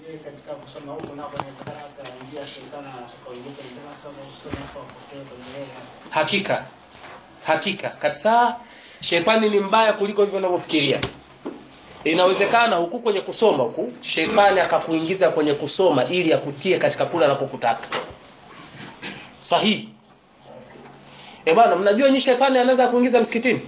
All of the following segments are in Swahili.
Je, katika kusoma huko nako inawezekana akaingia shetani akaingia kwenye darasa au kusoma hapo apotee kwenye yeye hakika hakika kabisa shetani ni mbaya kuliko hivyo unavyofikiria inawezekana huku kwenye kusoma huku shetani akakuingiza kwenye kusoma ili akutie katika kule anapokutaka sahihi eh bwana mnajua nyinyi shetani anaweza kuingiza msikitini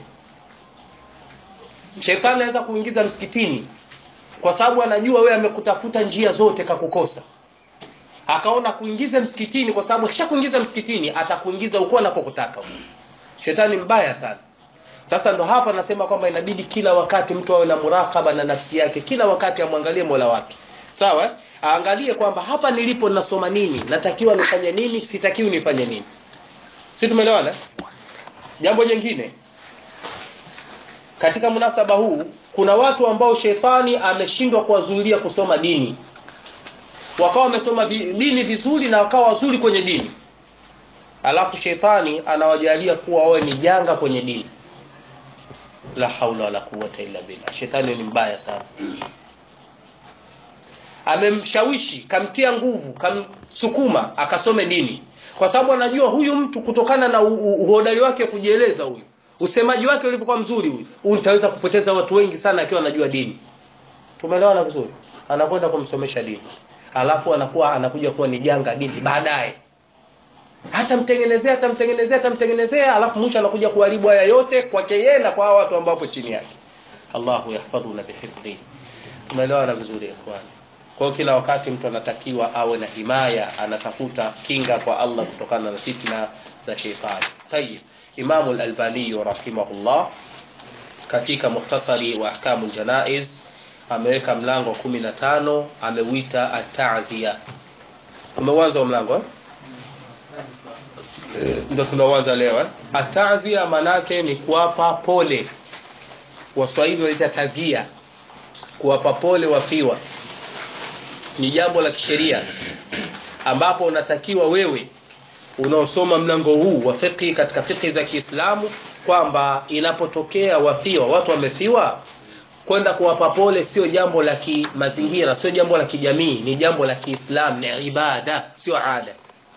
shetani anaweza kuingiza msikitini kwa sababu anajua wewe amekutafuta njia zote kakukosa akaona kuingiza msikitini kwa sababu akishakuingiza msikitini atakuingiza huko anakokutaka shetani mbaya sana sasa ndo hapa nasema kwamba inabidi kila wakati mtu awe na murakaba na nafsi yake kila wakati amwangalie mola wake sawa eh? aangalie kwamba hapa nilipo nasoma nini natakiwa nifanye nini sitakiwi nifanye nini si tumeelewana jambo jingine katika munasaba huu kuna watu ambao shetani ameshindwa kuwazuilia kusoma dini wakawa wamesoma vi- dini vizuri na wakawa wazuri kwenye dini alafu shetani anawajalia kuwa wawe ni janga kwenye dini la haula wala quwwata illa billah shetani ni mbaya sana amemshawishi kamtia nguvu kamsukuma akasome dini kwa sababu anajua huyu mtu kutokana na u- u- uhodari wake wa kujieleza huyu usemaji wake ulivyokuwa mzuri huyu huyu nitaweza kupoteza watu wengi sana akiwa anajua dini tumeelewana vizuri anakwenda kumsomesha dini alafu anakuwa anakuja kuwa ni janga dini baadaye hatamtengenezea hatamtengenezea hatamtengenezea alafu mwisho anakuja kuharibu haya yote kwake yeye na kwa hao watu ambao wapo chini yake Allahu yahfadhuna bihifdhi tumeelewana vizuri ikhwani kwa hiyo kila wakati mtu anatakiwa awe na himaya anatafuta kinga kwa Allah kutokana na fitna za sheitani tayib Imam al-Albani rahimahullah katika muhtasari wa ahkamu janaiz ameweka mlango wa 15 ameuita at-ta'ziya umeuanza mlango eh? ndio tunaanza leo eh? atazia manake ni kuwapa pole waswahili wanaita tazia kuwapa pole wafiwa ni jambo la kisheria ambapo unatakiwa wewe unaosoma mlango huu wa fiqh katika fiqh za Kiislamu kwamba inapotokea wafiwa watu wamefiwa kwenda kuwapa pole sio jambo la kimazingira sio jambo la kijamii ni jambo la Kiislamu ni ibada sio ada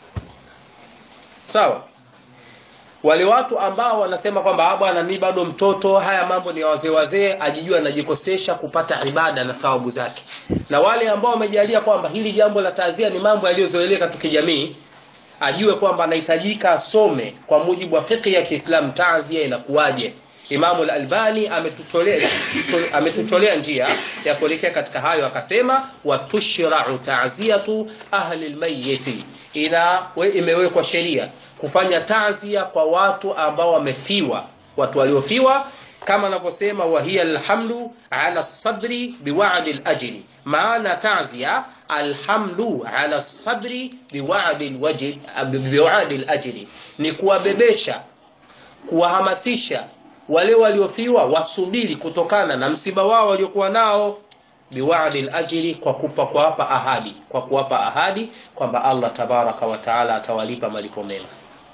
sawa wale watu ambao wanasema kwamba bwana mimi bado mtoto haya mambo ni wazee wazee ajijua anajikosesha kupata ibada na thawabu zake na wale ambao wamejalia kwamba hili jambo la taazia ni mambo yaliyozoeleka tu kijamii ajue kwamba anahitajika asome kwa mujibu wa fiqh ya Kiislamu taazia inakuwaje Imam al-Albani ametutolea ametutolea njia ya kuelekea katika hayo akasema wa tushra'u ta'ziyatu ahli al-mayyit ina we, imewekwa sheria kufanya ta'zia kwa watu ambao wamefiwa watu waliofiwa kama anavyosema wa hiya alhamdu ala sabri biwa'di al-ajri maana ta'zia alhamdu ala sabri biwa'di al-wajhi biwa'di al-ajri ni kuwabebesha kuwahamasisha wale waliofiwa wasubiri kutokana na msiba wao waliokuwa nao biwa'di al-ajri kwa kupa kuwapa ahadi kwa kuwapa ahadi kwamba Allah tabaraka wa taala atawalipa malipo mema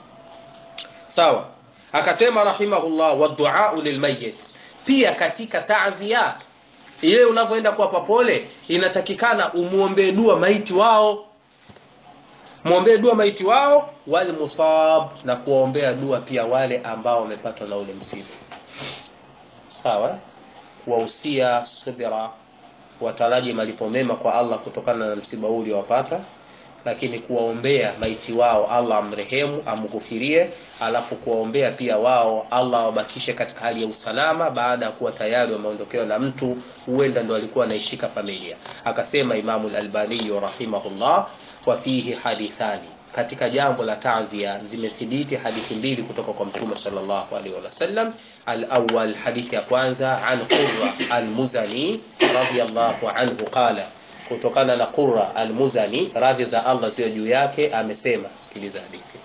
sawa akasema rahimahullah wa du'a lilmayyit pia katika ta'ziya ile unapoenda kuwapa pole inatakikana umuombee dua maiti wao muombee dua maiti wao wal musab na kuwaombea dua pia wale ambao wamepatwa na ule msiba sawa wahusia subira wataraji malipo mema kwa Allah kutokana na msiba huu uliowapata lakini kuwaombea maiti wao Allah amrehemu amghufirie alafu kuwaombea pia wao Allah wabakishe katika hali ya usalama baada ya kuwa tayari wameondokewa na mtu huenda ndo alikuwa anaishika familia akasema Imamu al-Albani rahimahullah wa fihi hadithani katika jambo la ta'zia zimethibiti hadithi mbili kutoka kwa mtume sallallahu alaihi wasallam al-awwal hadithi ya kwanza an Qurra al-Muzani radiyallahu anhu qala kutokana na Qurra al-Muzani radhi za Allah ziwe juu yake amesema sikiliza hadithi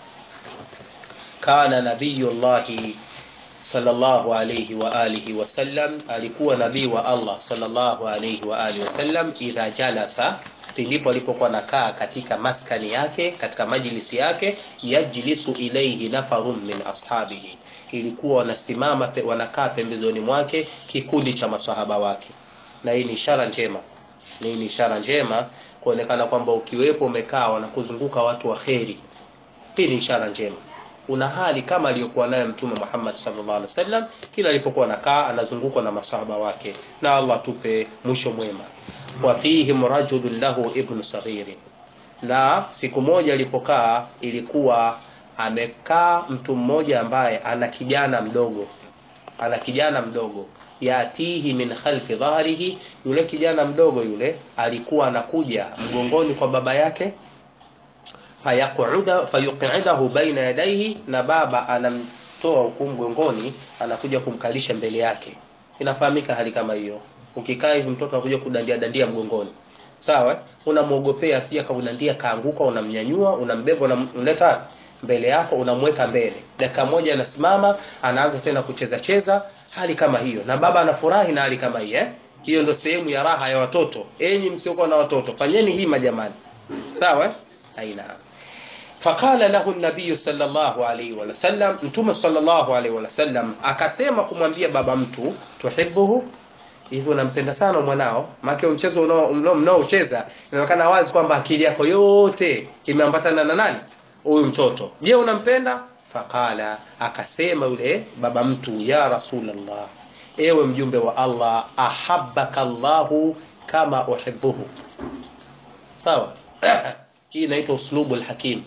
kana nabiyullahi sallallahu alayhi wa alihi wasallam alikuwa nabii wa Allah sallallahu alayhi wa alihi wasallam idha jalasa ndipo alipokuwa nakaa katika maskani yake katika majlisi yake yajlisu ilayhi nafarun min ashabihi ilikuwa wanasimama pe, wanakaa pembezoni mwake kikundi cha masahaba wake na hii ni ishara njema ni ishara njema kuonekana kwamba ukiwepo umekaa wanakuzunguka watu wa kheri hii ni ishara njema una hali kama aliyokuwa nayo mtume Muhammad sallallahu alaihi wasallam kila alipokuwa anakaa anazungukwa na masahaba wake na Allah tupe mwisho mwema wa fihim rajulun lahu ibn saghirin na siku moja alipokaa ilikuwa amekaa mtu mmoja ambaye ana kijana mdogo ana kijana mdogo yatihi min khalfi dhahrihi yule kijana mdogo yule alikuwa anakuja mgongoni kwa baba yake fayaquda fayuqidahu baina yadayhi na baba anamtoa huku mgongoni anakuja kumkalisha mbele yake inafahamika hali kama hiyo ukikaa hivi mtoto anakuja kudandia dandia mgongoni sawa unamwogopea asije akakudandia kaanguka unamnyanyua unambeba unamleta mbele yako unamweka mbele dakika moja anasimama anaanza tena kucheza cheza hali kama hiyo na baba anafurahi na hali kama hii eh hiyo ndio sehemu ya raha ya watoto enyi msiokuwa na watoto fanyeni hii majamani sawa aina faqala lahu an-nabiy sallallahu alayhi wa sallam mtume sallallahu alayhi wa sallam akasema kumwambia baba mtu tuhibbuhu hivi unampenda sana mwanao maana mchezo unaocheza inaonekana wazi kwamba akili yako yote imeambatana na nani huyu mtoto je unampenda faqala akasema yule baba mtu ya rasulullah ewe mjumbe wa Allah ahabbaka Allahu kama uhibbuhu sawa hii inaitwa uslubu alhakim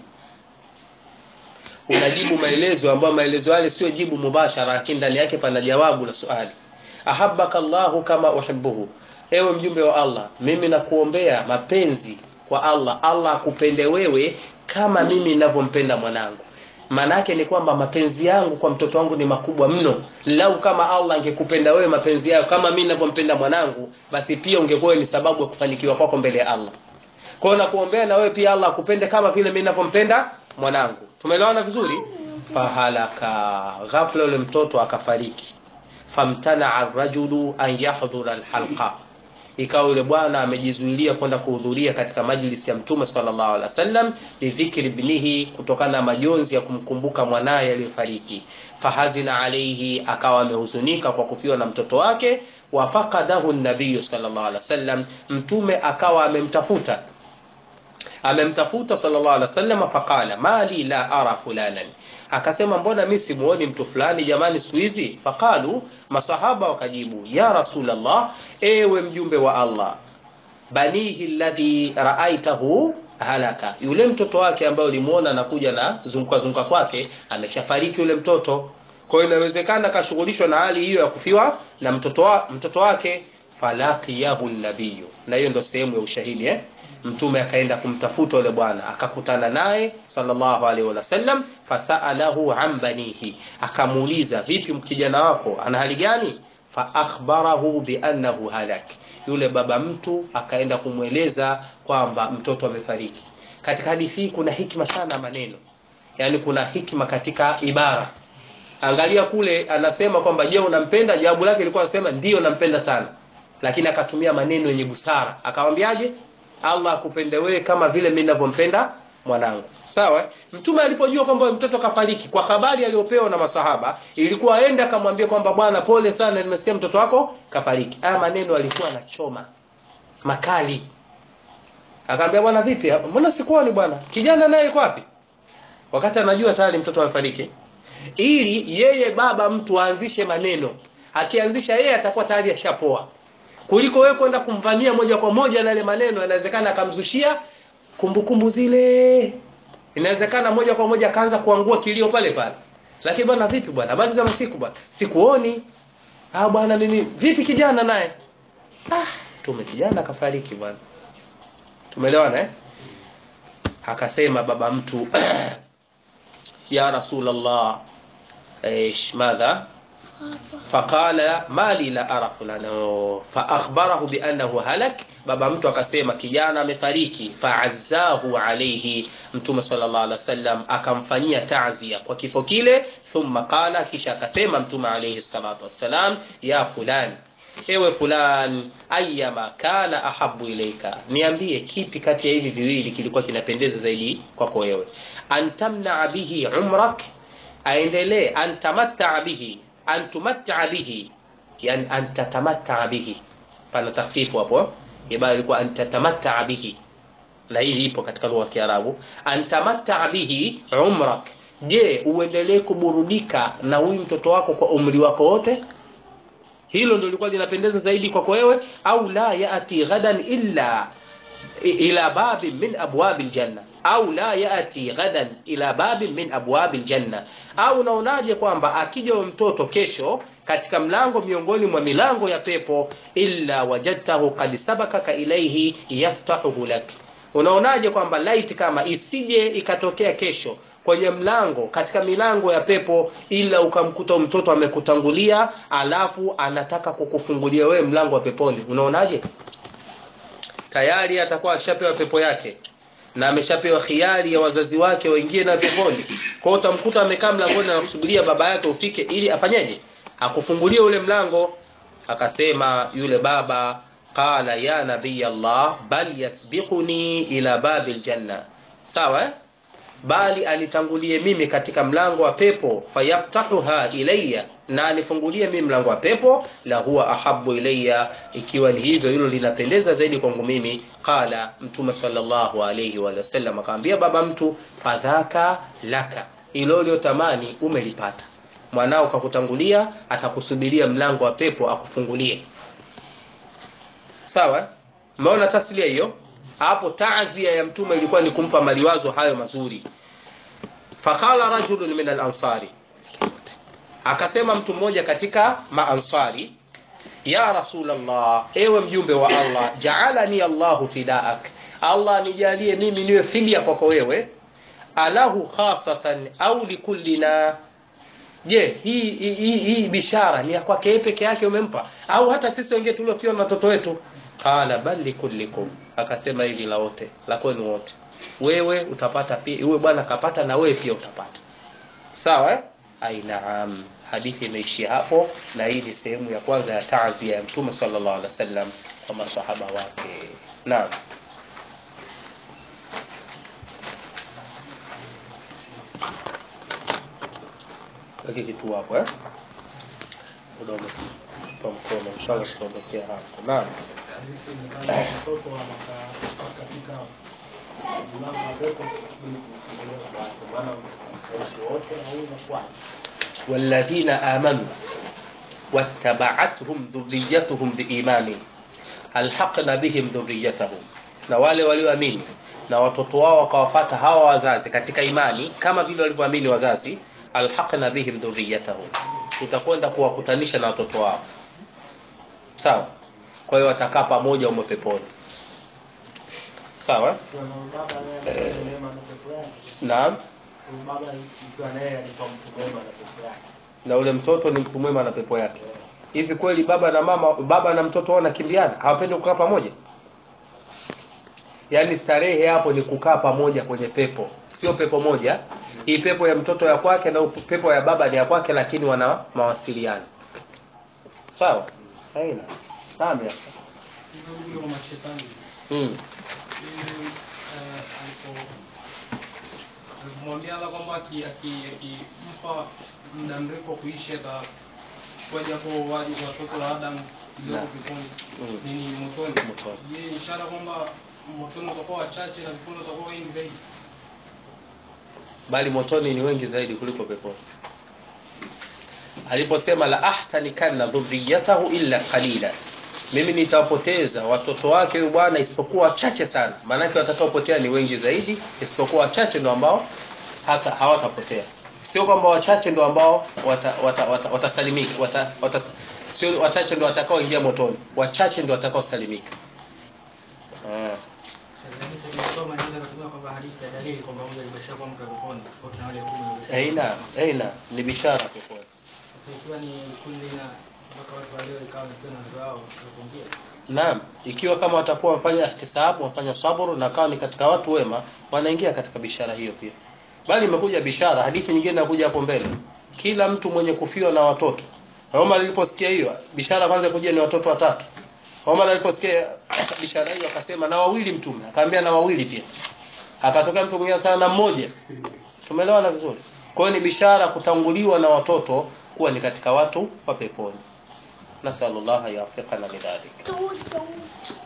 unajibu maelezo ambayo maelezo yale sio jibu mubashara lakini ndani yake pana jawabu la swali ahabbaka Allahu kama uhibbuhu ewe mjumbe wa Allah mimi nakuombea mapenzi kwa Allah Allah akupende wewe kama mimi ninavyompenda mwanangu manake ni kwamba mapenzi yangu kwa mtoto wangu ni makubwa mno lau kama Allah angekupenda wewe mapenzi yako kama mimi ninavyompenda mwanangu basi pia ungekuwa ni sababu ya kufanikiwa kwako mbele ya Allah kwa hiyo nakuombea na wewe pia Allah akupende kama vile mimi ninavyompenda mwanangu tumeelewana vizuri fahalaka ghafla yule mtoto akafariki famtana ar-rajulu an yahdhura al-halqa ikawa yule bwana amejizuilia kwenda kuhudhuria katika majlisi ya mtume sallallahu alaihi wasallam lidhikri ibnihi kutokana na majonzi ya kumkumbuka mwanaye aliyefariki fahazina alaihi akawa amehuzunika kwa kufiwa na mtoto wake wafaqadahu an-nabiy sallallahu alaihi wasallam mtume akawa amemtafuta amemtafuta sallallahu alaihi wasallam faqala mali la ara fulanan akasema mbona mimi simuoni mtu fulani jamani siku hizi faqalu masahaba wakajibu ya rasulullah ewe mjumbe wa Allah banihi alladhi raaitahu halaka yule mtoto wake ambaye ulimuona anakuja na zunguka zunguka kwake ameshafariki yule mtoto kwa hiyo inawezekana kashughulishwa na hali hiyo ya kufiwa na mtoto wa, mtoto wake falaqiyahu nabiyu na hiyo ndio sehemu ya ushahidi eh mtume akaenda kumtafuta yule bwana akakutana naye sallallahu alaihi wasallam fasalahu an banihi akamuuliza vipi kijana wako ana hali gani fa akhbarahu bi annahu halak yule baba mtu akaenda kumweleza kwamba mtoto amefariki katika hadithi hii kuna hikma sana maneno yani kuna hikma katika ibara angalia kule anasema kwamba je unampenda jawabu lake lilikuwa anasema ndio nampenda sana lakini akatumia maneno yenye busara akamwambiaje Allah akupende wewe kama vile mimi ninavyompenda mwanangu sawa mtume alipojua kwamba mtoto kafariki kwa habari aliyopewa na masahaba ilikuwa aende akamwambia kwamba bwana pole sana nimesikia mtoto wako kafariki haya maneno alikuwa anachoma makali akamwambia bwana vipi mbona sikuoni bwana kijana naye yuko wapi wakati anajua tayari mtoto amefariki ili yeye baba mtu aanzishe maneno akianzisha yeye atakuwa tayari ashapoa kuliko wewe kwenda kumvamia moja kwa moja na yale maneno inawezekana akamzushia kumbukumbu zile inawezekana moja kwa moja akaanza kuangua kilio pale pale lakini bwana vipi bwana basi za siku bwana sikuoni ah bwana mimi vipi kijana naye ah tume kijana kafariki bwana tumeelewana eh akasema baba mtu ya rasulullah ايش ماذا فقال ما لي لا أرى فلانا فأخبره بأنه هلك baba mtu akasema kijana amefariki faazzahu alayhi mtume sallallahu alaihi wasallam akamfanyia ta'zia kwa kifo kile thumma qala kisha akasema mtume alayhi salatu wassalam ya fulani ewe fulan ayyama kana ahabu ilaika niambie kipi kati ya hivi viwili kilikuwa kinapendeza zaidi kwako wewe antamna bihi umrak aendelee antamatta bihi antumatta bihi yani antatamatta bihi pana takhfifu hapo ibada ilikuwa antatamatta bihi na hili ipo katika lugha ya Kiarabu antamatta bihi umrak je uendelee kuburudika na huyu mtoto wako kwa umri wako wote hilo ndio lilikuwa linapendeza zaidi kwako wewe au la yati ghadan illa ila babin min abwab aljanna au la yati ghadan ila babin min abwab aljanna au unaonaje kwamba akija mtoto kesho katika mlango miongoni mwa milango ya pepo illa wajadtahu qad sabakaka ilayhi yaftahu lak unaonaje kwamba light kama isije ikatokea kesho kwenye mlango katika milango ya pepo ila ukamkuta mtoto amekutangulia alafu anataka kukufungulia wewe mlango wa peponi unaonaje tayari atakuwa ashapewa pepo yake na ameshapewa khiari ya wazazi wake waingie na peponi kwa hiyo utamkuta amekaa mlangoni na kusubiria baba yake ufike ili afanyeje akufungulie ule mlango akasema yule baba qala ya nabii Allah bal yasbiquni ila babil janna sawa eh? bali anitangulie mimi katika mlango wa pepo fayaftahuha ilayya na anifungulie mimi mlango wa pepo la huwa ahabu ilayya ikiwa ni hivyo hilo linapendeza zaidi kwangu mimi qala mtume sallallahu alayhi wa sallam akamwambia baba mtu fadhaka laka ilo uliotamani umelipata mwanao kakutangulia atakusubiria mlango wa pepo akufungulie sawa umeona taslia hiyo hapo taazia ya mtume ilikuwa ni kumpa maliwazo hayo mazuri faqala rajulun min al-ansari akasema mtu mmoja katika maansari ya rasulullah ewe mjumbe wa Allah ja'alani Allahu fidaak Allah nijalie mimi niwe fidia kwako wewe alahu khasatan au likullina je hii hii hii bishara ni ya kwake yeye peke yake umempa au hata sisi wengine tuliokiwa na watoto wetu qala bal likullikum akasema hili la wote la kwenu wote wewe utapata pia yule bwana kapata na wewe pia utapata sawa eh ainaam hadithi imeishia hapo na hii ni sehemu ya kwanza ya taazia ya mtume sallallahu alaihi wasallam kwa masahaba wake naam Lagi kitu hapo eh muda umetupa mkono inshallah tutaondokea hapo naam Hadithi ni kama mtoto anakaa katika mlango wa pepo ili kufungulia baba yake. Maana waishi wote na huyu inakuwaje? والذين آمنوا واتبعتهم ذريتهم بإيمان ألحقنا بهم ذريتهم na wale walioamini na watoto wao wakawapata hawa wazazi katika imani kama vile walivyoamini wazazi alhaqna bihim dhurriyatahum tutakwenda kuwakutanisha na watoto wao sawa kwa hiyo watakaa pamoja umo peponi sawa Ikiwa na baba naye anafanya mema na pepo yake. naam Huyu baba ikiwa naye alikuwa mtu mwema na pepo yake. na ule mtoto ni mtu mwema na pepo yake hivi kweli baba na mama baba na mtoto wao wanakimbiana hawapendi kukaa pamoja yaani starehe hapo ni kukaa pamoja kwenye pepo sio pepo moja hii pepo ya mtoto ya kwake na pepo ya baba ni ya kwake lakini wana mawasiliano sawa haina naam ya Ndio kwa mashetani. mm. Yeye eh, alipo alipomwambia Allah kwamba aki- aki- akimpa muda mrefu wa kuishi atachukua japo waji watoto wa Adam kidogo Na. peponi Mm. nini motoni. Motoni. Je, ishara kwamba motoni utakuwa wachache na peponi utakuwa wengi zaidi? bali motoni ni wengi zaidi kuliko peponi aliposema la ahtanikanna dhurriyatahu illa qalila mimi nitawapoteza watoto wake huyu bwana isipokuwa wachache sana maanake watakaopotea ni wengi zaidi isipokuwa wachache ndio ambao hata hawatapotea sio kwamba wachache ndio ambao watasalimika wata, wata, watasalimika, wata, wata, sio wachache ndio watakaoingia motoni wachache ndio watakaosalimika ah. aina aina ni bishara peponi Naam, ikiwa kama watakuwa wafanya ihtisabu, wafanya saburu na kama ni katika watu wema, wanaingia katika bishara hiyo pia. Bali imekuja bishara, hadithi nyingine inakuja hapo mbele. Kila mtu mwenye kufiwa na watoto. Omar aliposikia hiyo, bishara kwanza kuja ni watoto watatu. Omar aliposikia bishara hiyo akasema na wawili mtume, akaambia na wawili pia. Akatoka mtu mwingine sana na mmoja. Tumeelewana vizuri. Kwa hiyo ni bishara kutanguliwa na watoto kuwa ni katika watu wa peponi. Nasallallahu yafiqana lidhalik.